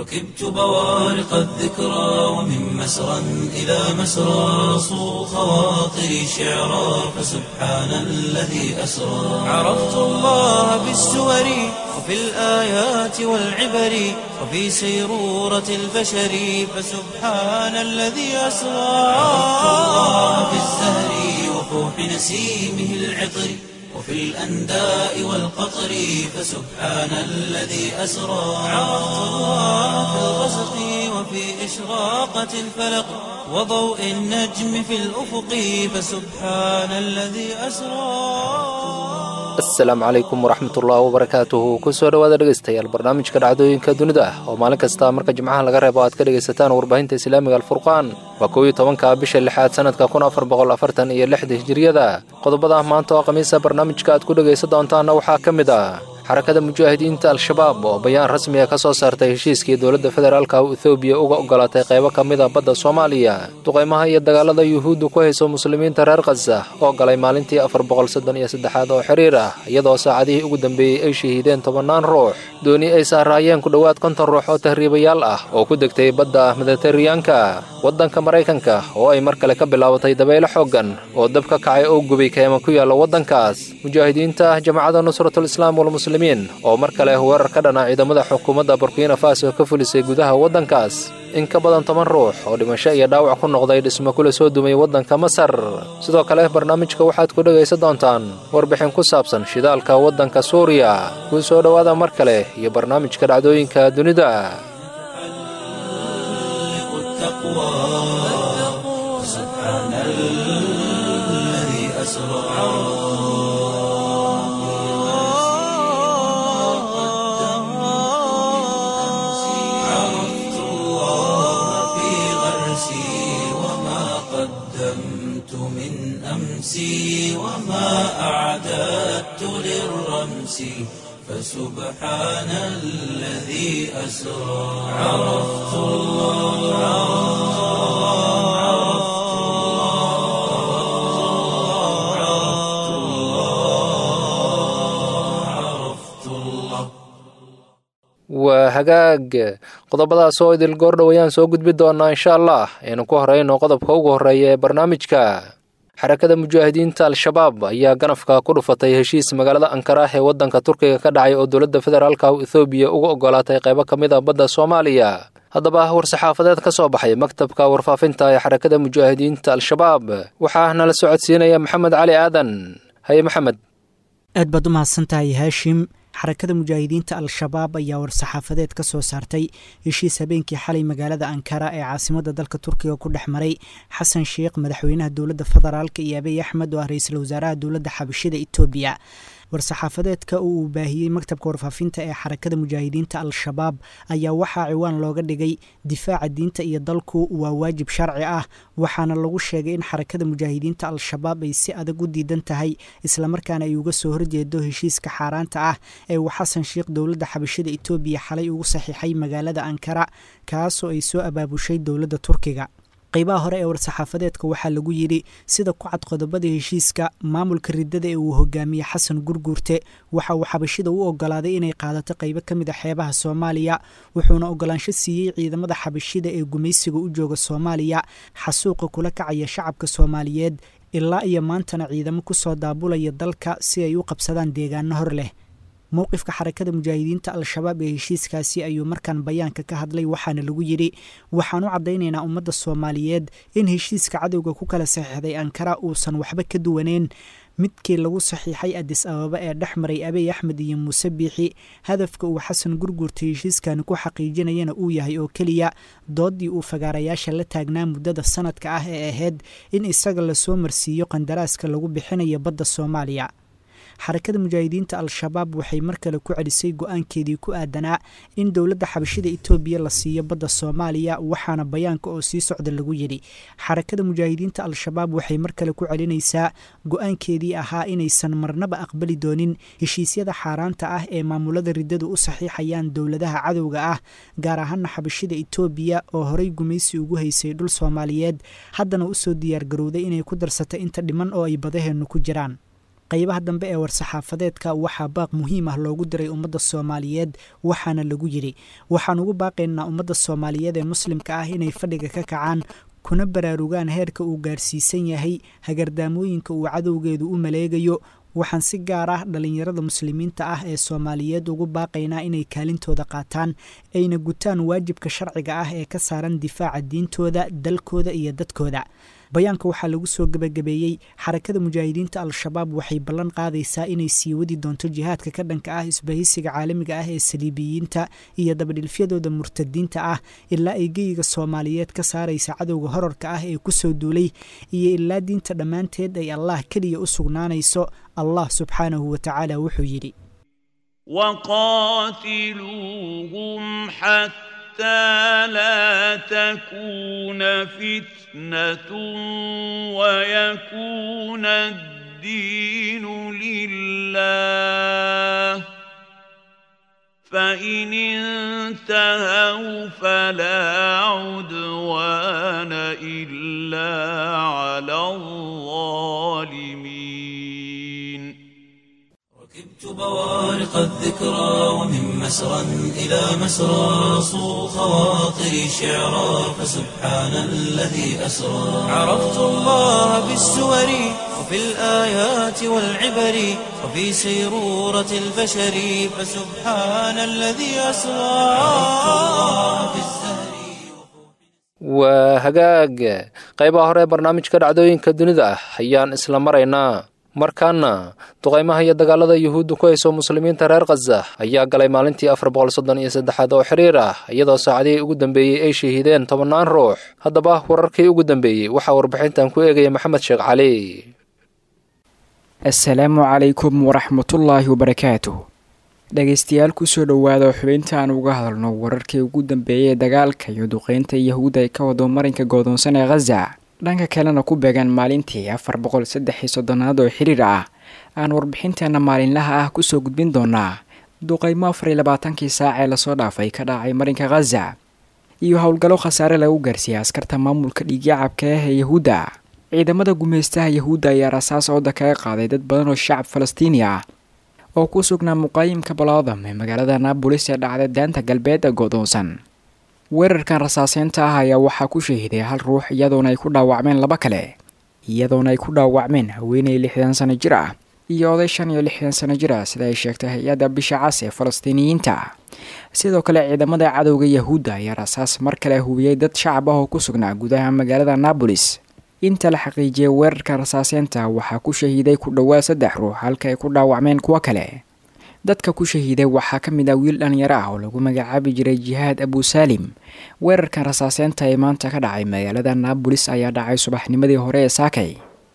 ركبت بوارق الذكرى ومن مسرى إلى مسرى صو خواطري شعرا فسبحان الذي أسرى عرفت الله بالسور وفي الآيات والعبر وفي سيرورة البشر فسبحان الذي أسرى عرفت الله بالزهر وفوح نسيمه العطر وفي الأنداء والقطر فسبحان الذي أسرى عرفت الله في الغسق وفي إشراقة الفلق وضوء النجم في الأفق فسبحان الذي أسرى asalaamu calaykum waraxmatullaahi wabarakaatuhu kusoo dhowaada dhegaystayaal barnaamijka dhacdooyinka dunida ah oo maalin kasta marka jimcaha laga reebo aad ka dhegaysataan warbaahinta islaamiga alfurqaan waa kow iyo tobanka bisha lixaad sanadka kun afar boqol afartan iyo lixda hijiriyada qodobada maanta oo khamiisa barnaamijka aad ku dhegaysan doontaanna waxaa ka mid ah xarakada mujaahidiinta al-shabaab oo bayaan rasmiga ka soo saartay heshiiskii dowladda federaalka ethoobiya uga ogolaatay qaybo ka mid a badda soomaaliya duqaymaha iyo dagaalada yuhuuddu ku hayso muslimiinta reer khaza oo galay maalintii afar boqol soddon iyo saddexaad oo xiriir ah iyadoo saacadihii ugu dambeeyey ay shahiideen tobannaan ruux dooni ay saaraayeen ku dhowaad konton ruux oo tahriibayaal ah oo ku degtay badda mediteraneanka waddanka maraykanka oo ay mar kale ka bilaabatay dabaylo xooggan oo dab ka kacay oo gubay keema ku yaalla waddankaas mujaahidiinta jamacadda nusratul islaam walmuslimiin oo mar kale weerar ka dhana ciidamada xukuumadda burkina faso ka fulisay gudaha waddankaas in ka badan toban ruux oo dhimasho iyo dhaawac ku noqday dhismo kula soo dumay waddanka masar sidoo kale barnaamijka waxaad ku dhegaysan doontaan warbixin ku saabsan shidaalka waddanka suuriya kuu soo dhowaada mar kale iyo barnaamijka dhacdooyinka dunida عرفت الله في غرسي وما قدمت من أمسي وما أعددت للرمس فسبحان الذي أسرى عرفت الله عرفت الله عرفت الله عرفت الله waa hagaag qodobadaas oo idil goordhow ayaan soo gudbi doonaa insha allah aynu ku horeyno qodobka ugu horreeya ee barnaamijka xarakada mujaahidiinta al-shabaab ayaa ganafka ku dhufatay heshiis magaalada ankara ee waddanka turkiga ka dhacay oo dowladda federaalka ethoobiya uga ogolaatay qaybo ka mid a badda soomaaliya haddaba war-saxaafadeed ka soo baxay maktabka warfaafinta ee xarakada mujaahidiinta al-shabaab waxaa nala socodsiinaya maxamed cali aadan haye maxamed aad baad u mahadsantahay haashim xarakada mujaahidiinta al-shabaab ayaa war-saxaafadeed ka soo saartay heshiis habeenkii xalay magaalada ankara ee caasimadda dalka turkiga ku dhex maray xasan sheikh madaxweynaha dowladda federaalka iyo abiy axmed oo ah ra-iisul wasaaraha dowladda xabashida etoobiya war-saxaafadeedka oo uu baahiyey maktabka warfaafinta ee xarakada mujaahidiinta al-shabaab ayaa waxaa ciwaan looga dhigay difaaca diinta iyo dalku waa waajib sharci ah waxaana lagu sheegay in xarakada mujaahidiinta al-shabaab ay si adag u diidan tahay islamarkaana ay uga soo horjeedo heshiiska xaaraanta ah ee uu xasan sheikh dowladda xabashida etoobiya xalay ugu saxiixay magaalada ankara kaasoo ay soo abaabushay dowladda turkiga qaybaha hore ee war-saxaafadeedka waxaa lagu yidhi sida ku cad qodobada heshiiska maamulka riddada ee uu hogaamiyey xasan gurguurte waxa uu xabashida u ogolaaday inay qaadato qaybo ka mid a xeebaha soomaaliya wuxuuna ogolaansho siiyey ciidamada xabashida ee gumaysiga u jooga soomaaliya xasuuqa kula kacaya shacabka soomaaliyeed ilaa iyo maantana ciidamo kusoo daabulaya dalka si ay u qabsadaan deegaano hor leh mowqifka xarakada mujaahidiinta al-shabaab ee heshiiskaasi ayuu markaan bayaanka ka hadlay waxaana lagu yidhi waxaan u caddaynaynaa ummadda soomaaliyeed in heshiiska cadowga ku kala saxiixday ankara uusan waxba ka duwaneyn midkii lagu saxiixay adis ababa ee dhex maray abiy axmed iyo muuse biixi hadafka uu xasan gurgurta heshiiskani ku xaqiijinayana uu yahay oo keliya doodii uu fagaarayaasha la taagnaa muddada sanadka ah ee ahayd in isaga lasoo marsiiyo qandaraaska lagu bixinayo badda soomaaliya xarakada mujaahidiinta al-shabaab waxay mar kale ku celisay go-aankeedii ku aadanaa in dowladda xabashida etoobiya la siiyo badda soomaaliya waxaana bayaanka oo sii socda lagu yidhi xarakada mujaahidiinta al-shabaab waxay mar kale ku celinaysaa go-aankeedii ahaa inaysan marnaba aqbali doonin heshiisyada xaaraanta ah ee maamulada riddadu u saxiixayaan dowladaha cadowga ah gaar ahaana xabashida etoobiya oo horey gumaysi ugu haysay dhul soomaaliyeed haddana usoo diyaargarowday inay ku darsato inta dhiman oo ay badaheennu ku jiraan qaybaha dambe ee war-saxaafadeedka waxaa baaq muhiim ah loogu diray ummadda soomaaliyeed waxaana lagu yidhi waxaan ugu baaqaynaa ummadda soomaaliyeed ee muslimka ah inay fadhiga ka kacaan kuna baraarugaan heerka uu gaarsiisan yahay hagardaamooyinka uu cadowgeedu u maleegayo waxaan si gaar ah dhallinyarada muslimiinta ah ee soomaaliyeed ugu baaqaynaa inay kaalintooda qaataan ayna gutaan waajibka sharciga ah ee ka saaran difaaca diintooda dalkooda iyo dadkooda bayaanka waxaa lagu soo gebagabeeyey xarakada mujaahidiinta al-shabaab waxay ballan qaadaysaa inay sii wadi doonto jihaadka ka dhanka ah isbahaysiga caalamiga ah ee saliibiyiinta iyo dabadhilfyadooda murtadiinta ah ilaa ay geyiga soomaaliyeed ka saaraysa cadowga horarka ah ee kusoo duulay iyo ilaa diinta dhammaanteed ay allah keliya u sugnaanayso allah subxaanahu wa tacaala wuxuu yidhi وقاتلوهم حتى لا تكون فتنة ويكون الدين لله فإن انتهوا فلا عدوان إلا على الظالمين ركبت بوارق الذكرى ومن مسرى إلى مسرى صو خواطري شعرا فسبحان الذي أسرى عرفت الله بالسور وفي الآيات والعبر وفي سيرورة البشر فسبحان الذي أسرى عرفت الله بالزهر waa hagaag qaybaha hore ee barnaamijka dhacdooyinka dunida ah ayaan isla maraynaa markaana duqaymaha iyo dagaalada yuhuudda ku hayso muslimiinta reer khaza ayaa galay maalintii afar boqol soddon iyo saddexaad oo xiriir ah iyadoo saacadihii ugu dambeeyey ay shahiideen tobannaan ruux haddaba wararkii ugu dambeeyey waxaa warbixintan ku eegaya maxamed sheekh cali assalaamu calaykum waraxmatullaahi wabarakaatuh dhegaystayaal kusoo dhowaada xubinta aan uga hadalno wararkii ugu dambeeyay ee dagaalka iyo duqeynta yahuudda ay ka wado marinka goodoonsan ee khaza dhanka kalena ku beegan maalintii afar boqol saddex iyo soddonaad oo xiriir ah aan warbixinteena maalinlaha ah kusoo gudbin doonaa duqeymo afar iyo labaatankii saac ee lasoo dhaafay ka dhacay marinka khaza iyo howlgallo khasaare lagu gaarsiiyey askarta maamulka dhiigyacabka ah ee yahuudda ciidamada gumaystaha yahuudda ayaa rasaas ooda kaga qaaday dad badan oo shacab falastiini ah oo ku sugnaa muqaayimka balaadam ee magaalada naabolis ee dhacday daanta galbeed ee goodoonsan weerarkan rasaaseynta ah ayaa waxaa ku shahiday hal ruux iyadoona ay ku dhaawacmeen laba kale iyadoona ay ku dhaawacmeen haweeney lixdan sano jir ah iyo oday shan iyo lixdan sano jir ah sida ay sheegtay hay-adda bisha cas ee falastiiniyiinta sidoo kale ciidamada cadowga yahuudda ayaa rasaas mar kale hubiyey dad shacab ah oo ku sugnaa gudaha magaalada naabolis inta la xaqiijiyay weerarka rasaaseynta waxaa ku shahiiday ku dhowaad saddex ruux halka ay ku dhaawacmeen kuwo kale dadka ku shahiiday waxaa ka mid ah wiil dhalinyaro ah oo lagu magacaabi jiray jihaad abusaalim weerarkan rasaaseynta ee maanta ka dhacay magaalada naabolis ayaa dhacay subaxnimadii hore ee saakay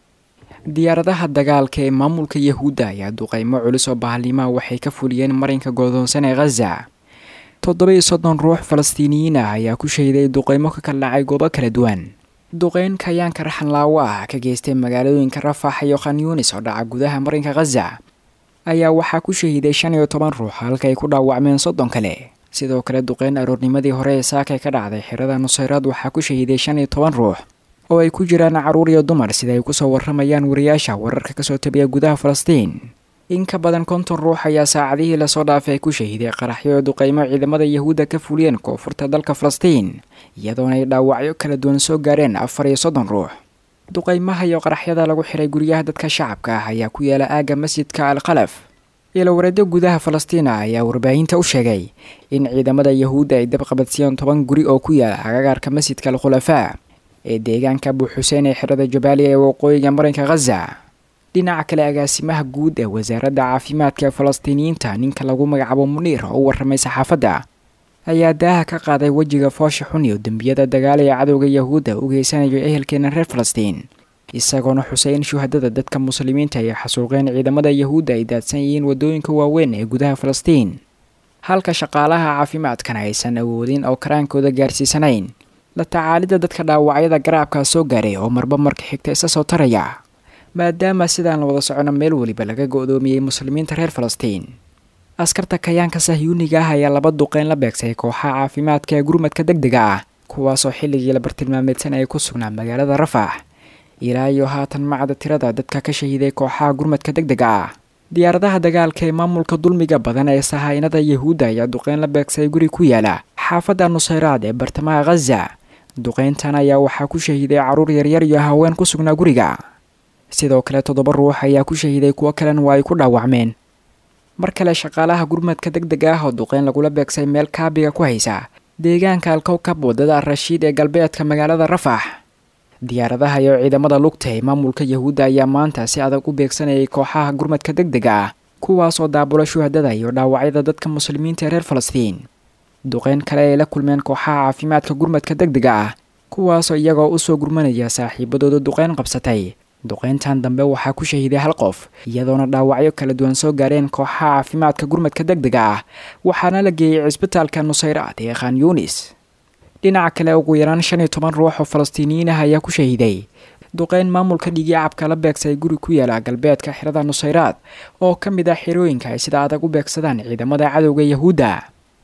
diyaaradaha dagaalka ee maamulka yahuudda ayaa duqeymo culus oo bahalnimaha waxay ka fuliyeen marinka goodoonsan ee khaza toddoba-iyo soddon ruux falastiiniyiin ah ayaa ku shahiday duqeymo ka kala dhacay goobo kala duwan duqeyn kayaanka raxanlaawo ah ka geystay magaalooyinka rafax iyo khanyuunis oo dhaca gudaha marinka khaza ayaa waxaa ku shahiiday shan iyo toban ruux halka ay ku dhaawacmeen soddon kale sidoo kale duqeyn aroornimadii hore ee saakay ka dhacday xirada nusayraad waxaa ku shahiiday shan iyo toban ruux oo ay ku jiraan carruur iyo dumar sida ay kusoo warramayaan wariyaasha wararka kasoo tabiya gudaha falastiin in ka badan konton ruux ayaa saacadihii lasoo dhaafay ku shahiiday qaraxyo duqeymo ciidamada yahuudda ka fuliyeen koonfurta dalka falastiin iyadoona ay dhaawacyo kala duwan soo gaareen afar iyo soddon ruux duqeymaha iyo qaraxyada lagu xiray guryaha dadka shacabka ah ayaa ku yaala aagga masjidka al khalaf ilowareedyo gudaha falastiina ayaa warbaahinta u sheegay in ciidamada yahuudda ay dabqabadsiiyeen toban guri oo ku yaala agagaarka masjidka al khulafaa ee deegaanka abuxuseen ee xirada jabaaliya ee waqooyiga marinka khaza dhinaca kale agaasimaha guud ee wasaaradda caafimaadka ee falastiiniyiinta ninka lagu magacaabo muniir oo u warramay saxaafadda ayaa daaha ka qaaday wejiga foosha xun iyo dembiyada dagaal ee cadowga yahuudda u geysanayo ehelkeena reer falastiin isagoona xusay in shuhadada dadka muslimiinta ay xasuuqeen ciidamada yahuudda ay daadsan yihiin waddooyinka waaweyn ee gudaha falastiin halka shaqaalaha caafimaadkana aysan awoodin oo karaankooda gaarsiisanayn la tacaalidda dadka dhaawacyada garaabkaa soo gaaray oo marba marka xigta isa soo taraya maadaama sidaan la wada socono meel weliba laga go-doomiyey muslimiinta reer falastiin askarta kayaanka sahyuuniga ah ayaa laba duqeyn la beegsay kooxaha caafimaadka ee gurmadka deg dega ah kuwaasoo xilligii la bartilmaameedsan ay ku sugnaa magaalada rafax ilaa iyo haatan macda tirada dadka ka shahiiday kooxaha gurmadka deg dega ah diyaaradaha dagaalka ee maamulka dulmiga badan ee sahaynada yahuudda ayaa duqeyn la beegsay guri ku yaala xaafadda nusayraad ee bartamaha khaza duqeyntan ayaa waxaa ku shahiiday carruur yaryar iyo haween ku sugnaa guriga sidoo kale toddoba ruux ayaa ku shahiiday kuwo kalena waa ay ku dhaawacmeen mar kale shaqaalaha gurmadka deg deg ah oo duqeyn lagula beegsay meel kaabiga ku haysa deegaanka alkowkab waddada rashiid ee galbeedka magaalada rafax diyaaradaha iyo ciidamada lugta ee maamulka yahuudda ayaa maanta si adag u beegsanayay kooxaha gurmadka deg dega ah kuwaas oo daabula shuhadada iyo dhaawacyada dadka muslimiinta ee reer falastiin duqeyn kale ay la kulmeen kooxaha caafimaadka gurmadka deg dega ah kuwaasoo iyagoo usoo gurmanaya saaxiibadooda duqeyn qabsatay duqeyntan dambe waxaa ku shahiiday hal qof iyadoona dhaawacyo kala duwan soo gaareen kooxaha caafimaadka gurmadka deg dega ah waxaana la geeyey cisbitaalka nusayraad ee khan yunis dhinaca kale ugu yaraan shan iyo toban ruux oo falastiiniyiin ah ayaa ku shahiiday duqeyn maamulka dhigiicabka la beegsay guri ku yaala galbeedka xirada nusayraad oo ka mid ah xirooyinka ay sida adag u beegsadaan ciidamada cadowga yahuudda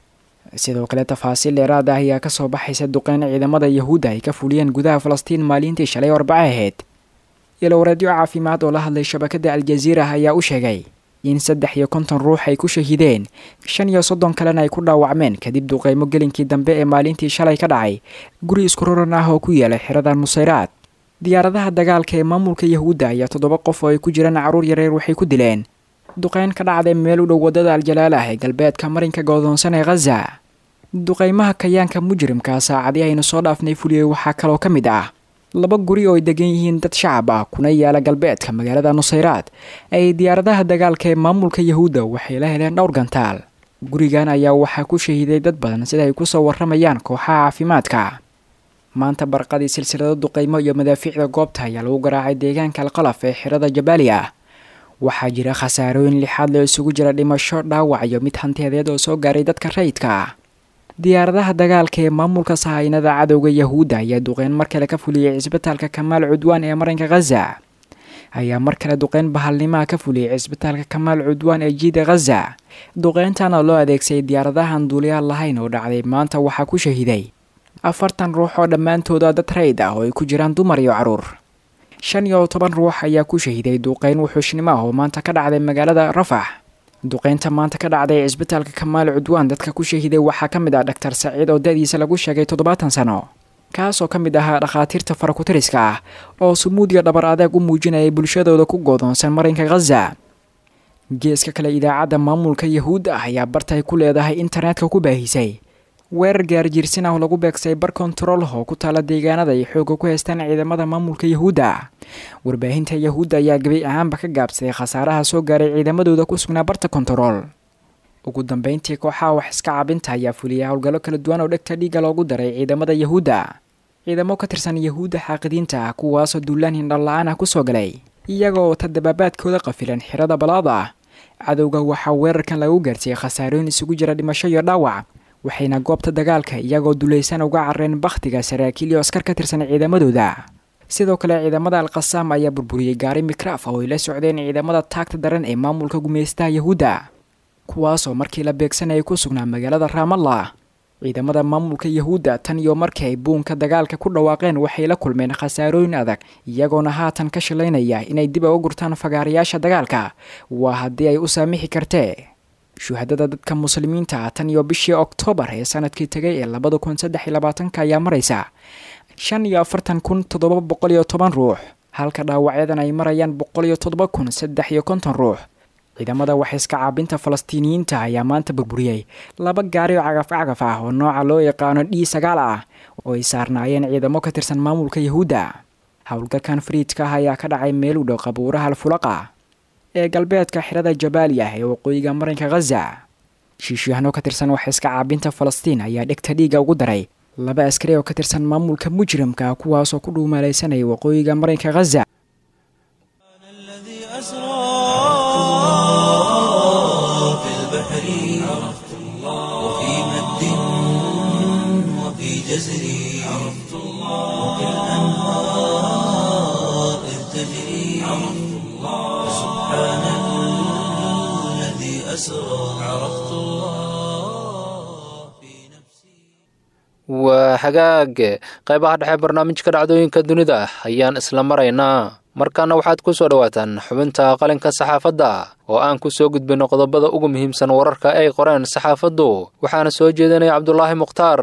sidoo kale tafaasiil dheeraad ah ayaa kasoo baxaysa duqeyn ciidamada yahuudda ay ka fuliyeen gudaha falastiin maalintii shalay arbaco ahayd ilowreedyo caafimaad oo la hadlay shabakada aljaziira ayaa u sheegay in saddex iyo konton ruux ay ku shahiideen shan iyo soddon kalena ay ku dhaawacmeen kadib duqeymo gelinkii dambe ee maalintii shalay ka dhacay guri isku roran ah oo ku yaala xirada nusayraad diyaaradaha dagaalka ee maamulka yahuudda ayaa toddoba qof oo ay ku jiraan carruur yareer waxay ku dileen duqeyn ka dhacday meel u dhow waddada aljalaalah ee galbeedka marinka goodoonsan ee khaza duqeymaha kayaanka mujrimka saacadii aynu soo dhaafnay fuliyey waxaa kaloo ka mid ah laba guri oo ay degan yihiin dad shacab ah kuna yaala galbeedka magaalada nusayraad ay diyaaradaha dagaalka ee maamulka yahuudda waxay la heleen dhowr gantaal gurigan ayaa waxaa ku shahiiday dad badan sida ay kusoo warramayaan kooxaha caafimaadka maanta barqadii silsilado duqeymo iyo madaafiicda goobta ayaa lagu garaacay deegaanka alqalaf ee xirada jabaaliya waxaa jira khasaarooyin lixaad loo isugu jira dhimasho dhaawac iyo mid hanteedeed oo soo gaaray dadka rayidka ah diyaaradaha dagaalka ee maamulka sahaynada cadowga yahuudda ayaa duqeyn mar kale ka fuliyey cisbitaalka kamaal cudwaan ee marinka khaza ayaa mar kale duqeyn bahalnimaha ka fuliyey cisbitaalka kamaal cudwaan ee jiida khaza duqeyntan oo loo adeegsaday diyaaradahan duuliyaal lahayn oo dhacday maanta waxaa ku shahiiday afartan ruux oo dhammaantooda dad rayd ah oo ay ku jiraan dumar iyo carruur shan iyo toban ruux ayaa ku shahiiday duqeyn wuxuushnimo ah oo maanta ka dhacday magaalada rafax duqeynta maanta ka dhacday cisbitaalka kamaal cudwaan dadka ku shahiiday waxaa ka mid ah dhaktar saciid oo da-diisa lagu sheegay toddobaatan sano kaasoo ka mid ahaa dhakhaatiirta farakutiriska ah oo sumuud iyo dhabar adeeg u muujinayay bulshadooda ku goodoonsan marinka khaza geeska kale idaacadda maamulka yahuudda ah ayaa bartay ku leedahay internetka ku baahisay weerar gaarjiirsin ah oo lagu beegsay bar kontarool oo ku taala deegaanada ay xooga ku haystaan ciidamada maamulka yahuudda warbaahinta yahuudda ayaa gabay ahaanba ka gaabsaday khasaaraha soo gaaray ciidamadooda ku sugnaa barta kontarool ugu dambeyntii kooxaha wax iska cabinta ayaa fuliyay howlgallo kala duwan oo dhegta dhiigga loogu daray ciidamada yahuudda ciidamo ka tirsan yahuudda xaaqidiinta ah kuwaasoo duulaan hindhala-aan ah kusoo galay iyagoo wata dabaabaadkooda qafilan xirada balaada ah cadowga waxaa weerarkan lagu gaarsiiyey khasaarooyin isugu jira dhimasho iyo dhaawac waxayna goobta dagaalka iyagoo dulaysan uga carreen bakhtiga saraakiil iyo askar ka tirsan ciidamadooda sidoo kale ciidamada alkhasaam ayaa burburiyey gaari mikraaf oo ay la socdeen ciidamada taagta daran ee maamulka gumeystaha yahuudda kuwaasoo markii la beegsanayay ku sugnaa magaalada raamallah ciidamada maamulka yahuudda tan iyo markii ay buunka dagaalka ku dhawaaqeen waxay la kulmeen khasaarooyin adag iyagoona haatan ka shilaynaya inay dib uga gurtaan fagaarayaasha dagaalka waa haddii ay u saamixi kartee shuhadada dadka muslimiinta ah tan iyo bishii oktoobar ee sanadkii tegay ee labada kun saddex iyo labaatanka ayaa maraysa shan iyo afartan kun toddoba boqol iyo toban ruux halka dhaawacyadan ay marayaan boqol iyo toddoba kun saddex iyo konton ruux ciidamada waxayska caabinta falastiiniyiinta ayaa maanta burburiyey laba gaari oo cagaf cagaf ah oo nooca loo yaqaano d sagaal ah oo ay saarnaayeen ciidamo ka tirsan maamulka yahuudda howlgalkan fariidka ah ayaa ka dhacay meel u dhow qabuuraha alfulaqa ee galbeedka xirada jabaaliya ee waqooyiga marinka khaza shiishyahanoo ka tirsan waxayska caabinta falastiin ayaa dhegta dhiigga ugu daray laba askari oo ka tirsan maamulka mujrimka kuwaasoo ku dhuumaalaysanaya waqooyiga marinka khaza في البحر عرفت الله وفي مد وفي جزر عرفت الله وفي الأنهار إذ تجري عرفت الله سبحان الذي أسرى عرفت الله في نفسي waa hagaag qaybaha dhexe barnaamijka dhacdooyinka dunida ayaan isla maraynaa markaana waxaad ku soo dhowaataan xubinta qalinka saxaafadda oo aan ku soo gudbinno qodobada ugu muhiimsan wararka ay qoreen saxaafaddu waxaana soo jeedinaya cabdulaahi mukhtaar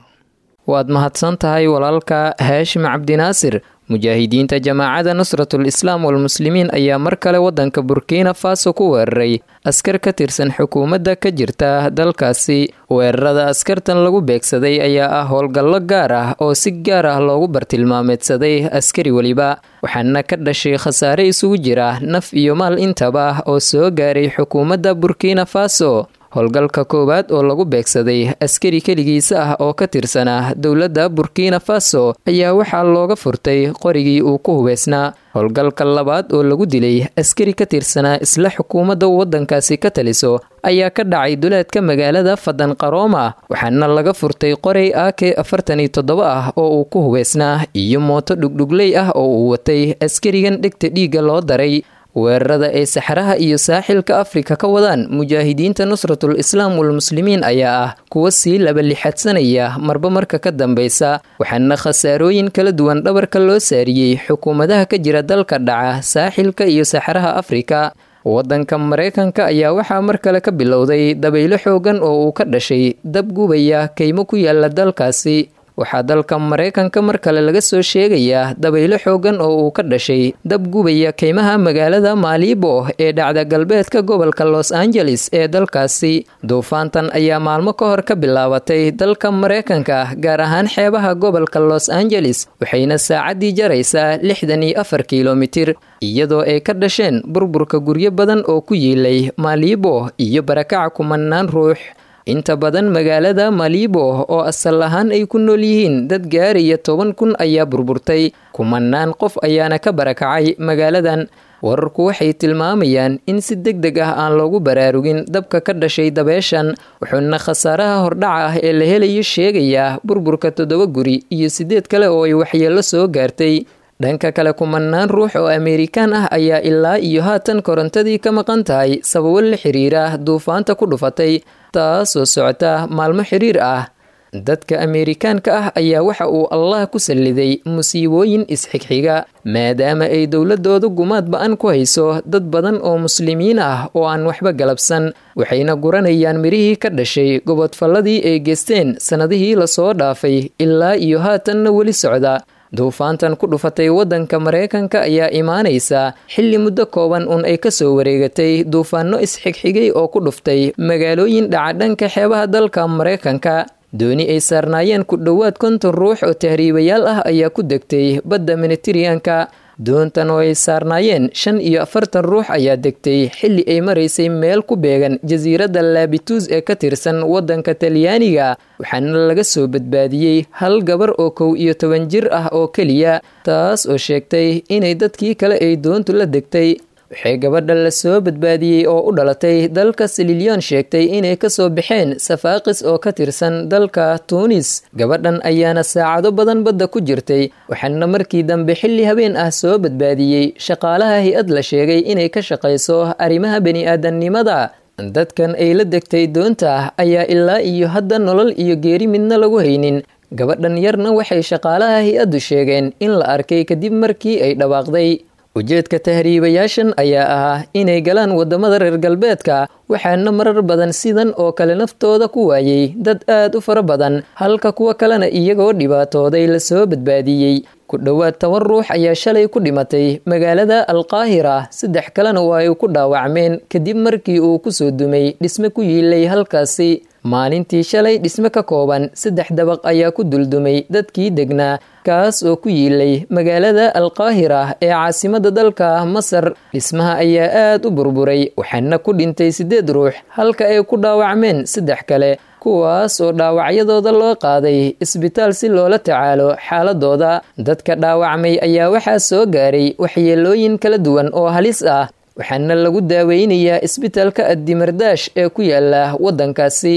waad mahadsan tahay walaalka haashim cabdinaasir mujaahidiinta jamaacada nusratul islaam walmuslimiin ayaa mar kale waddanka burkina faso ku weeraray askar ka tirsan xukuumadda ka jirta dalkaasi weerarada askartan lagu beegsaday ayaa ah howlgallo gaar ah oo si gaar ah loogu bartilmaameedsaday askari weliba waxaana ka dhashay khasaare isugu jira naf iyo maal intaba oo soo gaaray xukuumadda burkina faso howlgalka koowaad oo lagu beegsaday askari keligiisa ah oo ka tirsanaa dowladda burkina faso ayaa waxaa looga furtay qorigii uu ku hubeysnaa howlgalka labaad oo lagu dilay askari ka tirsanaa isla xukuumadda waddankaasi ka taliso ayaa ka dhacay duleedka magaalada fadan qarooma waxaana laga furtay qoray ake afartan iyo toddoba ah oo uu ku hubeysnaa iyo mooto dhugdhugley ah oo uu watay askarigan dhegta dhiigga loo daray weerarada ay saxaraha iyo saaxilka afrika ka wadaan mujaahidiinta nusratul islaam walmuslimiin ayaa ah kuwa sii labalixadsanaya marba marka ka dambeysa waxaana khasaarooyin kala duwan dhabarka loo saariyey xukuumadaha ka jira dalka dhaca saaxilka iyo saxaraha afrika waddanka maraykanka ayaa waxaa mar kale ka bilowday dabaylo xoogan oo uu ka dhashay dab gubaya kaymo ku yaala dalkaasi waxaa dalka maraykanka mar kale laga soo sheegayaa dabaylo xoogan oo uu ka dhashay dab gubaya kaymaha magaalada maalibo ee dhacda galbeedka gobolka los angeles ee dalkaasi duufaantan ayaa maalmo ka hor ka bilaabatay dalka maraykanka gaar ahaan xeebaha gobolka los angeles waxayna saacaddii jaraysaa lixdan iyo afar kilomitir iyadoo ay ka dhasheen burburka guryo badan oo ku yiilay maalibo iyo barakaca kumanaan ruux inta badan magaalada malibo oo asal ahaan ay ku nool yihiin dad gaaraya toban kun ayaa burburtay kumanaan qof ayaana ka barakacay magaaladan wararku waxay tilmaamayaan in si deg deg ah aan loogu baraarugin dabka ka dhashay dabeeshan wuxuuna khasaaraha hordhaca ah ee la helayo sheegayaa burburka toddoba guri iyo siddeed kale oo ay waxyeello soo gaartay dhanka kale kumanaan ruux oo ameerikaan ah ayaa ilaa iyo haatan korontadii ka maqan tahay sababo la xiriira duufaanta ku dhufatay taasoo socota maalmo xiriir ah dadka ameerikaanka ah ayaa waxa uu allah ku salliday musiibooyin isxigxiga maadaama ay dowladoodu gumaad ba-an ku hayso dad badan oo muslimiin ah oo aan waxba galabsan waxayna guranayaan mirihii ka dhashay gobodfalladii ay geysteen sannadihii lasoo dhaafay ilaa iyo haatanna weli socda duufaantan ku dhufatay waddanka maraykanka ayaa imaanaysa xilli muddo kooban un ay kasoo wareegatay duufaano isxigxigay oo ku dhuftay magaalooyin dhaca dhanka xeebaha dalka maraykanka dooni ay saarnaayeen ku dhowaad konton ruux oo tahriibayaal ah ayaa ku degtay badda minitiriyanka doontan oo ay saarnaayeen shan iyo afartan ruux ayaa degtay xilli ay maraysay meel ku beegan jasiiradda laabituus ee ka tirsan waddanka talyaaniga waxaana laga soo badbaadiyey hal gabar oo kow iyo toban jir ah oo keliya taas oo sheegtay inay dadkii kale ay doontu la degtay waxay gabadha la soo badbaadiyey oo u dhalatay dalka sililyon sheegtay inay kasoo baxeen safaaqis oo ka tirsan dalka tuunis gabadhan ayaana saacado badan badda ku jirtay waxaana markii dambe xilli habeen ah soo badbaadiyey shaqaalaha hay-ad la sheegay inay ka shaqayso arrimaha bani-aadamnimada dadkan ay la degtay doonta ayaa ilaa iyo hadda nolol iyo geeri midna lagu haynin gabadhan yarna waxay shaqaalaha hay-addu sheegeen in la arkay kadib markii ay dhawaaqday ujeedka tahriibayaashan ayaa ahaa inay galaan waddamada reer galbeedka waxaana marar badan sidan oo kale naftooda ku waayey dad aad u fara badan halka kuwa kalena iyagoo dhibaatooday lasoo badbaadiyey ku dhowaad toban ruux ayaa shalay ku dhimatay magaalada alqaahira saddex kalena waa ay ku dhaawacmeen kadib markii uu kusoo dumay dhisme ku yiilay halkaasi maalintii shalay dhisme ka kooban saddex dabaq ayaa ku duldumay dadkii degnaa kaas oo ku yiilay magaalada alqaahira ee caasimada dalka masar dhismaha ayaa aad u burburay waxaana ku dhintay siddeed ruux halka ay ku dhaawacmeen saddex kale kuwaas oo dhaawacyadooda loo qaaday isbitaal si loola tacaalo xaaladooda dadka dhaawacmay ayaa waxaa soo gaaray waxyeelooyin kala duwan oo halis ah waxaana lagu daaweynayaa isbitaalka addimardash ee ku yaala waddankaasi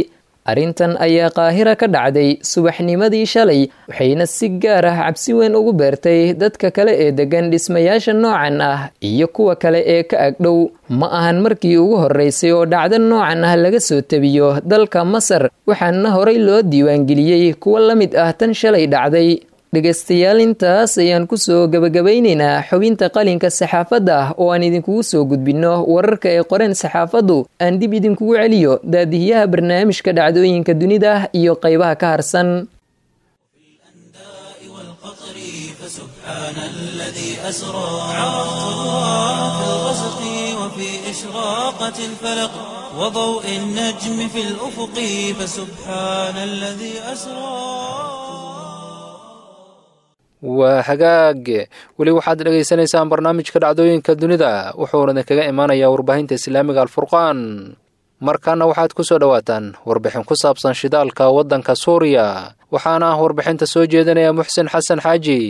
arrintan ayaa qaahira ka dhacday subaxnimadii shalay waxayna si gaar ah cabsi weyn ugu beertay dadka kale ee degan dhismayaasha noocan ah iyo kuwa kale ee ka agdhow ma ahan markii ugu horreysay oo dhacdo noocan ah laga soo tebiyo dalka masar waxaana horay loo diiwaangeliyey kuwa la mid ah tan shalay dhacday dhegaystayaal intaas ayaan kusoo gabagabaynaynaa xubinta qalinka saxaafadda ah oo aan idinkugu soo gudbinno wararka ay qoreen saxaafaddu aan dib idinkugu celiyo daadihiyaha barnaamijka dhacdooyinka dunida iyo qaybaha ka harsan فسبحان الذي أسرى عرفت الله في الغسق وفي إشراقة الفلق وضوء النجم في الأفق فسبحان الذي أسرى waa hagaag weli waxaad dhegaysanaysaan barnaamijka dhacdooyinka dunida wuxuuna idinkaga imaanayaa warbaahinta islaamiga alfurqaan markaana waxaad ku soo dhowaataan warbixin ku saabsan shidaalka waddanka suuriya waxaana ah warbixinta soo jeedinaya muxsin xasan xaaji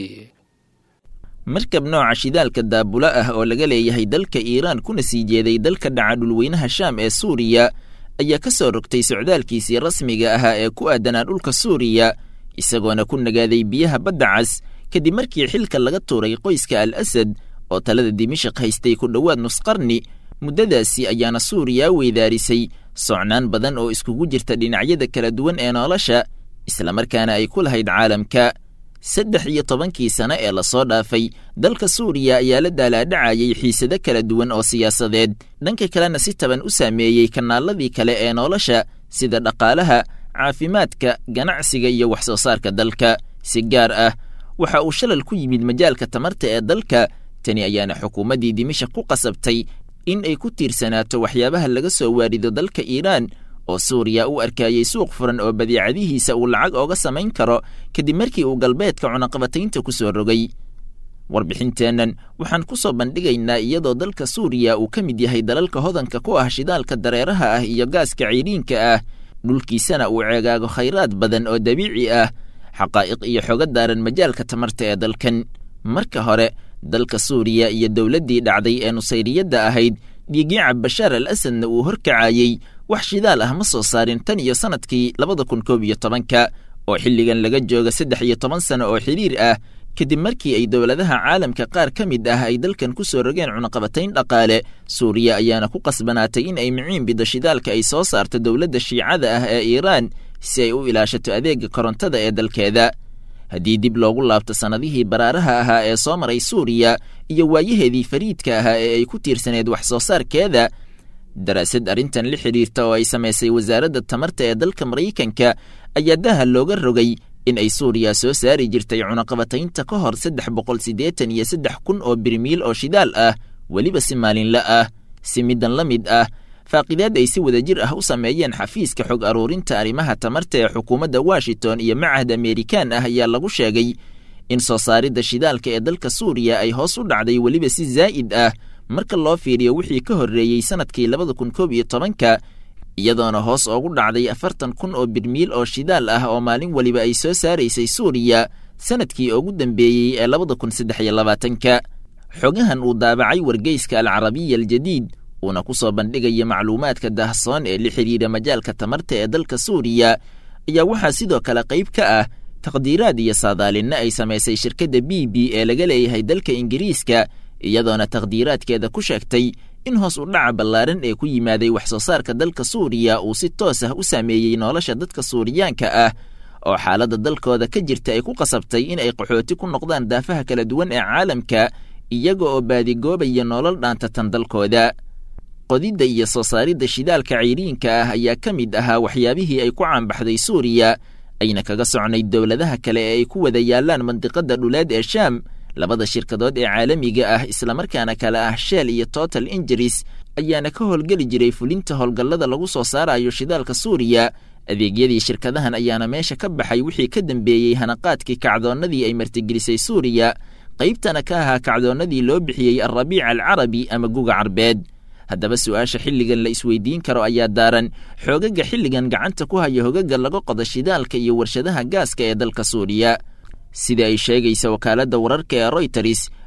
markab nooca shidaalka daabula ah oo laga leeyahay dalka iiraan kuna sii jeeday dalka dhaca dhulweynaha shaam ee suuriya ayaa ka soo rogtay socdaalkiisii rasmiga ahaa ee ku aadanaa dhulka suuriya isagoona ku nagaaday biyaha badda cas kadib markii xilka laga tuuray qoyska al asad oo talada dimashaq haystay ku dhowaad nusqarni muddadaasi ayaana suuriya weydaarisay socnaan badan oo iskugu jirta dhinacyada kala duwan ee nolosha islamarkaana ay ku lahayd caalamka saddex iyo tobankii sano ee lasoo dhaafay dalka suuriya ayaa la daalaadhacayay xiisado kala duwan oo siyaasadeed dhanka kalena si taban u saameeyey kanaaladii kale ee nolosha sida dhaqaalaha caafimaadka ganacsiga iyo wax soo saarka dalka si gaar ah waxa uu shalal ku yimid majaalka tamarta ee dalka tani ayaana xukuumaddii dimashaq ku qasabtay in ay ku tiirsanaato waxyaabaha laga soo waarido dalka iiraan oo suuriya u arkayey suuq furan oo badeecadihiisa uu lacag ooga samayn karo kadib markii uu galbeedka cunaqabataynta ku soo rogay warbixinteennan waxaan ku soo bandhigaynaa iyadoo dalka suuriya uu ka mid yahay dalalka hodanka ku ah shidaalka dareeraha ah iyo gaaska cayriinka ah dhulkiisana uu ceegaago khayraad badan oo dabiici ah xaqaa'iq iyo xoga daaran majaalka tamarta ee dalkan marka hore dalka suuriya iyo dowladdii dhacday ee nusayriyadda ahayd dhiigiica bashaar al asadna uu horkacayey wax shidaal ah ma soo saarin tan iyo sannadkii labada kun koob iyo tobanka oo xilligan laga jooga saddex iyo toban sano oo xidhiir ah kadib markii ay dowladaha caalamka qaar ka mid ah ay dalkan ku soo rogeen cunaqabatayn dhaqaale suuriya ayaana ku qasbanaatay in ay miciin biddo shidaalka ay soo saarto dowladda shiicada ah ee iiraan si ay u ilaashato adeega korontada ee dalkeeda haddii dib loogu laabto sannadihii baraaraha ahaa ee soo maray suuriya iyo waayaheedii fariidka ahaa ee ay ku tiirsaneed wax soo saarkeeda daraasad arrintan la xidhiirta oo ay samaysay wasaaradda tamarta ee dalka maraykanka ayaa daha looga rogay in ay suuriya soo saari jirtay cunaqabataynta ka hor saddex boqol siddeetan iyo saddex kun oo birmiil oo shidaal ah weliba si maalinla ah si middan la mid ah faaqidaad ay si wadajir ah u sameeyeen xafiiska xog aruurinta arrimaha tamarta ee xukuumadda washington iyo macahad amerikaan ah ayaa lagu sheegay in soo saaridda shidaalka ee dalka suuriya ay hoos u dhacday weliba si zaa'id ah marka loo fiiriyo wixii ka horreeyey sannadkii labada kun koob iyo tobanka iyadoona hoos oogu dhacday afartan kun oo birmiil oo shidaal ah oo maalin weliba ay soo saaraysay suuriya sannadkii ugu dambeeyey ee labada kun saddex iyo labaatanka xogahan uu daabacay wargeyska alcarabiya aljadiid uuna ku soo bandhigaya macluumaadka daahsoon ee la xidhiidha majaalka tamarta ee dalka suuriya ayaa waxaa sidoo kale qayb ka ah taqdiiraad iyo saadaalinna ay samaysay shirkadda b b ee laga leeyahay dalka ingiriiska iyadoona taqdiiraadkeeda ku sheegtay in hoos u dhaca ballaaran ee ku yimaaday wax soo saarka dalka suuriya uu si toos ah u saameeyey nolosha dadka suuriyaanka ah oo xaaladda dalkooda ka jirta ay ku qasabtay in ay qaxooti ku noqdaan daafaha kala duwan ee caalamka iyaga oo baadigoobaya nolol dhaantatan dalkooda qodidda iyo soo saaridda shidaalka cayriinka ah ayaa ka mid ahaa waxyaabihii ay ku caanbaxday suuriya ayna kaga socnayd dowladaha kale ee ay ku wada yaallaan mandiqadda dhuleed ee shaam labada shirkadood ee caalamiga ah islamarkaana kale ah shell iyo total injuries ayaana ka howlgeli jiray fulinta howlgallada lagu soo saarayo shidaalka suuriya adeegyadii shirkadahan ayaana meesha ka baxay wixii ka dambeeyey hanaqaadkii kacdoonnadii ay martigelisay suuriya qaybtana ka ahaa kacdoonnadii loo bixiyey alrabiic alcarabi ama guga carbeed haddaba su-aasha xilligan la isweydiin karo ayaa daaran xoogaga xilligan gacanta ku haya hogaga laga qodo shidaalka iyo warshadaha gaaska ee dalka suuriya sida ay sheegaysa wakaaladda wararka ee royters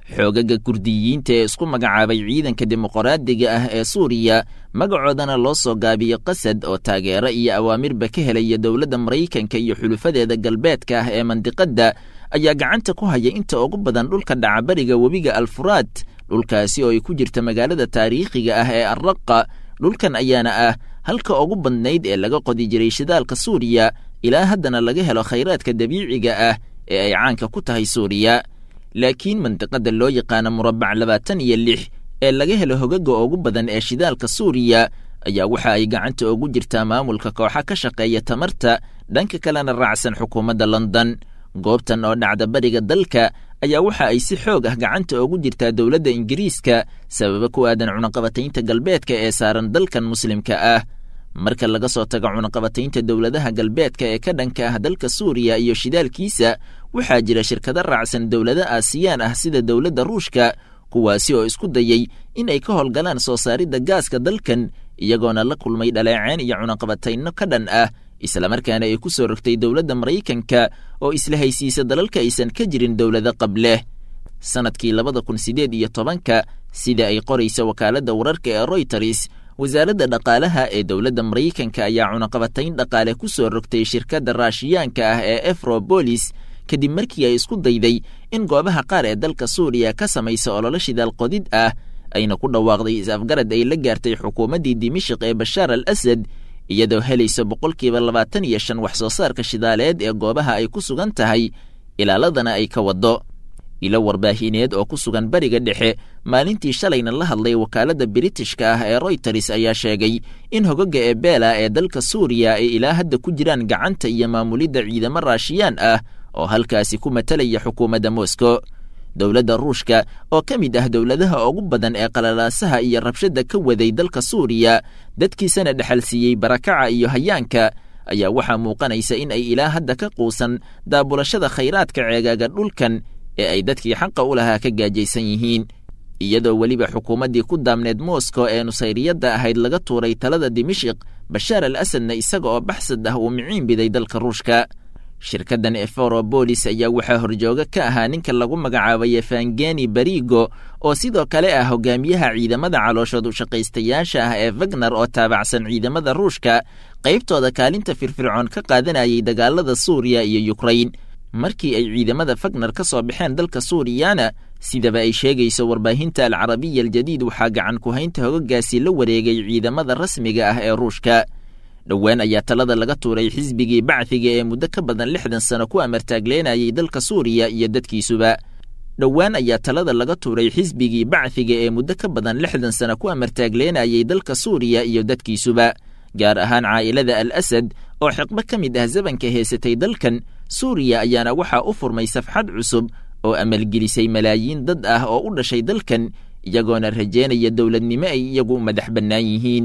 xoogaga kurdiyiinta ee isku magacaabay ciidanka dimuqraadiga ah ee suuriya magacoodana loo soo gaabiyo qasad oo taageero iyo awaamirba ka helaya dowladda maraykanka iyo xulufadeeda galbeedka ah ee mandiqadda ayaa gacanta ku haya inta ugu badan dhulka dhacabariga webiga alfuraad dhulkaasi oo ay ku jirta magaalada taariikhiga ah ee arraqa dhulkan ayaana ah halka ugu badnayd ee laga qodi jiray shidaalka suuriya ilaa haddana laga helo khayraadka dabiiciga ah ee ay caanka ku tahay suuriya laakiin mandiqada loo yaqaano murabbac labaatan iyo lix ee laga helo hogaga ugu badan ee shidaalka suuriya ayaa waxa ay gacanta ugu jirtaa maamulka kooxa ka shaqeeya tamarta dhanka kalena raacsan xukuumadda london goobtan oo dhacda bariga dalka ayaa waxa ay si xoog ah gacanta ugu jirtaa dowladda ingiriiska sababa ku aadan cunaqabataynta galbeedka ee saaran dalkan muslimka ah marka laga soo tago cunaqabataynta dowladaha galbeedka ee ka dhanka ah dalka suuriya iyo shidaalkiisa waxaa jira shirkado raacsan dowlado aasiyaan ah sida dowladda ruushka kuwaasi oo isku dayey in ay ka howlgalaan soo saaridda gaaska dalkan iyagoona la kulmay dhaleeceen iyo cunaqabatayno ka dhan ah islamarkaana ay ku soo rogtay dowladda maraykanka oo isla haysiisa dalalka aysan ka jirin dowlado qableh sannadkii labada kun siddeed iyo tobanka sida ay qoraysa wakaaladda wararka ee royters wasaaradda dhaqaalaha ee dowladda maraykanka ayaa cunaqabatayn dhaqaale ku soo rogtay shirkadda raashiyaanka ah ee efrobolis kadib markii ay isku dayday in goobaha qaar ee dalka suuriya ka samaysa ololo shidaal qodid ah ayna ku dhawaaqday is-afgarad ay la gaartay xukuumaddii dimashik ee bashaar al asad iyadoo helaysa boqolkiiba labaatan iyo shan wax soo saarka shidaaleed ee goobaha ay ku sugan tahay ilaaladana ay ka waddo ilo warbaahineed oo ku sugan bariga dhexe maalintii shalayna la hadlay wakaaladda biritishka ah ee royters ayaa sheegay in hogaga ebeela ee dalka suuriya ay ilaa hadda ku jiraan gacanta iyo maamulidda ciidamo raashiyaan ah oo halkaasi ku matalaya xukuumadda moscow dowladda ruushka oo ka mid ah dowladaha ugu badan ee qalalaasaha iyo rabshadda ka waday dalka suuriya dadkiisana dhexalsiiyey barakaca iyo hayaanka ayaa waxaa muuqanaysa in ay ilaa hadda ka quusan daabulashada khayraadka ceegaaga dhulkan ee ay dadkii xaqa u lahaa ka gaajaysan yihiin iyadoo weliba xukuumaddii ku daamneed moscow ee nusayriyadda ahayd laga tuuray talada dimashik bashaar al asadna isaga oo baxsad ah uu miciin biday dalka ruushka shirkaddan eforobolis ayaa waxaa horjooga ka ahaa ninka lagu magacaabay efangeni barigo oo sidoo kale ah hogaamiyaha ciidamada calooshood u shaqaystayaasha ah ee wagner oo taabacsan ciidamada ruushka qaybtooda kaalinta firfircoon ka qaadanayay dagaalada suuriya iyo yukrain markii ay ciidamada fagner ka soo baxeen dalka suuriyana sidaba ay sheegayso warbaahinta alcarabiya aljadiid waxaa gacan ku haynta hogagaasi la wareegay ciidamada rasmiga ah ee ruushka dhowaan ayaa talada laga tuuray xisbigii bacdiga ee muddo ka badan lixdan sano ku amartaagleenayay dalka suuriya iyo dadkiisuba dhowaan ayaa talada laga tuuray xisbigii bacdiga ee muddo ka badan lixdan sano ku amartaagleenayay dalka suuriya iyo dadkiisuba gaar ahaan caa'ilada al asad oo xiqbo ka mid ah zabanka heysatay dalkan suuriya ayaana waxaa u furmay safxad cusub oo amalgelisay malaayiin dad ah oo u dhashay dalkan iyagoona rajeynaya dowladnimo ay iyagu madax bannaan yihiin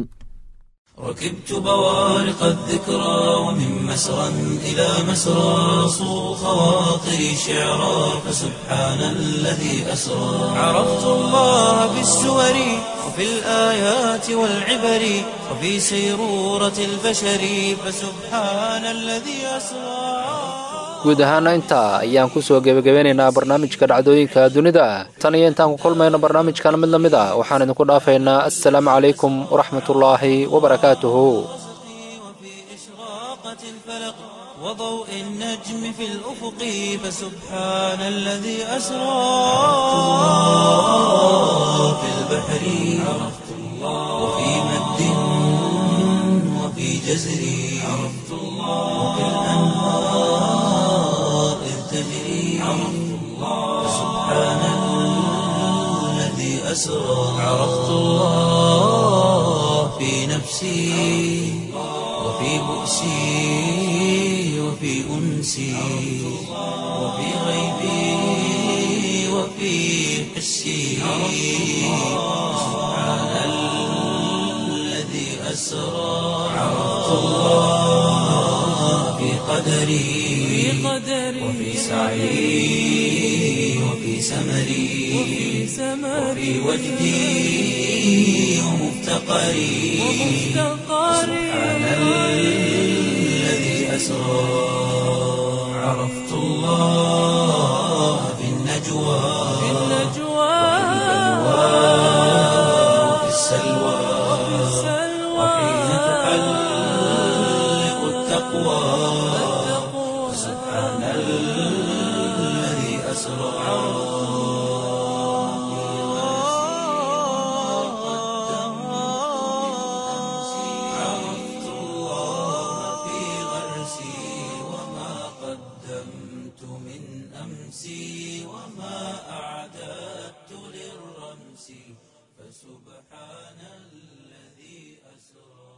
ركبت بوارق الذكرى ومن مسرى إلى مسرى صو خواطري شعرا فسبحان الذي أسرى عرفت الله بالسور وفي الآيات والعبر وفي سيرورة البشر فسبحان الذي أسرى guud ahaana intaa ayaan ku soo gebagabeynaynaa barnaamijka dhacdooyinka dunida tan iyo intaan ku kulmayno barnaamijkan mid la mid a waxaan idinku dhaafaynaa assalaamu calaykum waraxmatullaahi wabarakaatuhu وضوء النجم في الأفق فسبحان الذي أسرى في البحر عرفت الله وفي مد وفي جزر عرفت الله وفي الأنهار إذ تجري عرفت الله فسبحان الذي أسرى عرفت الله في نفسي وفي بؤسي وفي أنسي وفي غيبي وفي حسي سبحان الذي أسرى عرفت الله في قدري وفي سعي وفي سمري وفي وجدي ومفتقري سبحان الذي أسرى عرفت الله في النجوى سبحان الذي أسرى عرفت الله في غرسي وما قدمت من أمسي وما أعددت للرمس فسبحان الذي أسرى